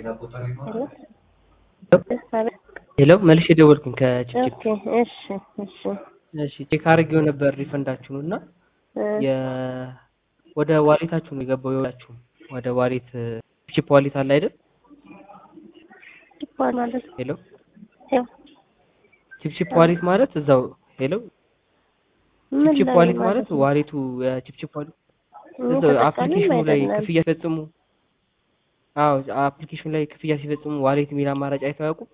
ሄሎ መልሼ ደወልኩኝ ከችግር ኦኬ እሺ እሺ እሺ ቼክ አድርጌው ነበር ሪፈንዳችሁን እና የ ወደ ዋሌታችሁ ነው የገባው የወላችሁ ወደ ዋሌት ቺፕ ዋሌት አለ አይደል ይባል ማለት ሄሎ ያው ቺፕ ቺፕ ዋሌት ማለት እዛው ሄሎ ምን ቺፕ ላይ ዋሌት ማለት ማለት ነው? ዋሌቱ የቺፕ ቺፕ ዋሌት እኔ እዛው ተጠቃሚም አፕሊኬሽኑ ላይ አይደለም። ክፍያ ሲፈጽሙ አዎ አፕሊኬሽኑ ላይ ክፍያ ሲፈጽሙ ዋሌት የሚል አማራጭ አይተው ያውቁ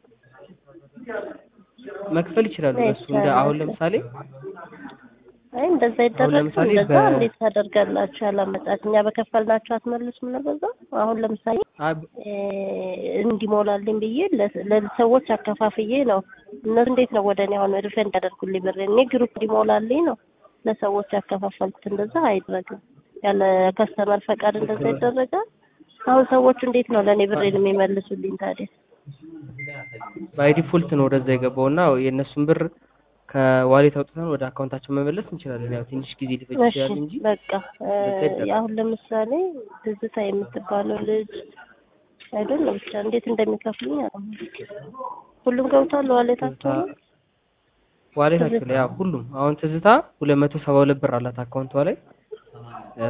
መክፈል ይችላሉ በሱ እንደ አሁን ለምሳሌ አይ እንደዛ ይደረግ ለምሳሌ እንደዛ በ- እንዴት ታደርጋላችሁ? ያላመጣት እኛ በከፈልናችሁ አትመልሱም ነው በዛ አሁን ለምሳሌ አብ- እ እንዲሞላልኝ ብዬ ለ- ለሰዎች አከፋፍዬ ነው። እነሱ እንዴት ነው ወደ እኔ አሁን ሪፈንድ ያደርጉልኝ ብር? እኔ ግሩፕ እንዲሞላልኝ ነው ለሰዎች ያከፋፈልኩት። እንደዛ አይደረግም። ያለ ከስተመር ፈቃድ እንደዛ ይደረጋል። አሁን ሰዎቹ እንዴት ነው ለእኔ ብሬን የሚመልሱልኝ ታዲያ? ባይ ዲፎልት ነው ወደዛ የገባው እና የእነሱን ብር ከዋሌት አውጥተን ወደ አካውንታቸው መመለስ እንችላለን። ያው ትንሽ ጊዜ ሊፈጅ እሺ ይችላል እንጂ በቃ እ እንደዛ ይደረጋል። አሁን ለምሳሌ ትዝታ የምትባለው ልጅ አይደለም ብቻ እንዴት እንደሚከፍሉኝ አላውቅም። ሁሉም ገብቷል ዋሌታቸው ላይ? ዋሌታቸው ላይ ያው ሁሉም አሁን ትዝታ ሁለት መቶ ሰባ ሁለት ብር አላት አካውንቷ ላይ እ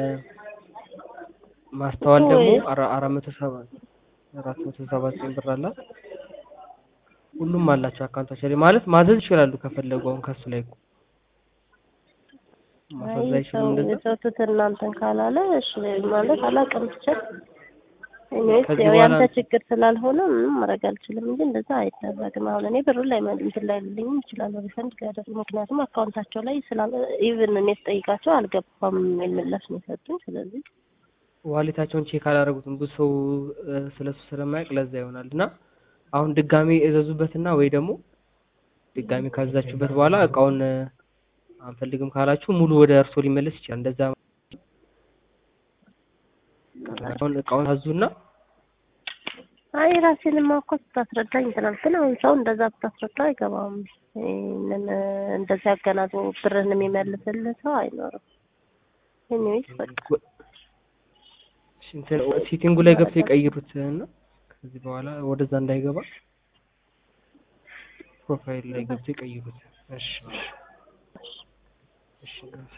ማስተዋል እኮ ደግሞ ወይ- አራ- አራት መቶ ሰባ አራት መቶ ሰባ ዘጠኝ ብር አላት። ሁሉም አላቸው አካውንታቸው ላይ ማለት ማዘዝ ይችላሉ ከፈለጉ አሁን ከሱ ላይ እኮ ማሳዝ አይ አይችሉም ሰው እንደዛ የሰጡት እናንተን ካላለ እሺ ማለት አላውቅም ብቻ እኔስ ከዚህ ያው በኋላ- ያንተ ችግር ስላልሆነ ምንም ማድረግ አልችልም እንጂ እንደዛ አይደረግም። አሁን እኔ ብሩ ላይ እንትን ላይ ልልኝም ይችላል ሪፈንድ ጋር ምክንያቱም አካውንታቸው ላይ ስላለ ኢቭን እኔ ስጠይቃቸው አልገባም የሚል ምላሽ ነው የሰጡኝ። ስለዚህ ዋሌታቸውን ቼክ አላደረጉትም ብዙ ሰው እ፣ ስለሱ ስለማያውቅ ለዛ ይሆናል እና አሁን ድጋሜ እዘዙበትና ወይ ደግሞ ድጋሜ ካዘዛችሁበት በኋላ እቃውን እ፣ አንፈልግም ካላችሁ ሙሉ ወደ እርሶ ሊመለስ ይችላል። እንደዛ አሁን እቃውን ታዙና አይ ራሴንማ እኮ ስታስረዳኝ ትናንት ግን አሁን ሰው እንደዛ ብታስረዳ አይገባም። ይህንን እንደዛ ያገናዝቦ ብርን የሚመልስልህ ሰው አይኖርም። ኤኒዌይስ በቃ እሺ፣ እንትን ሴቲንጉ ላይ ገብተው የቀይሩት እና ከዚህ በኋላ ወደዛ እንዳይገባ ፕሮፋይል ላይ ገብተው የቀይሩት። እሺ እሺ እሺ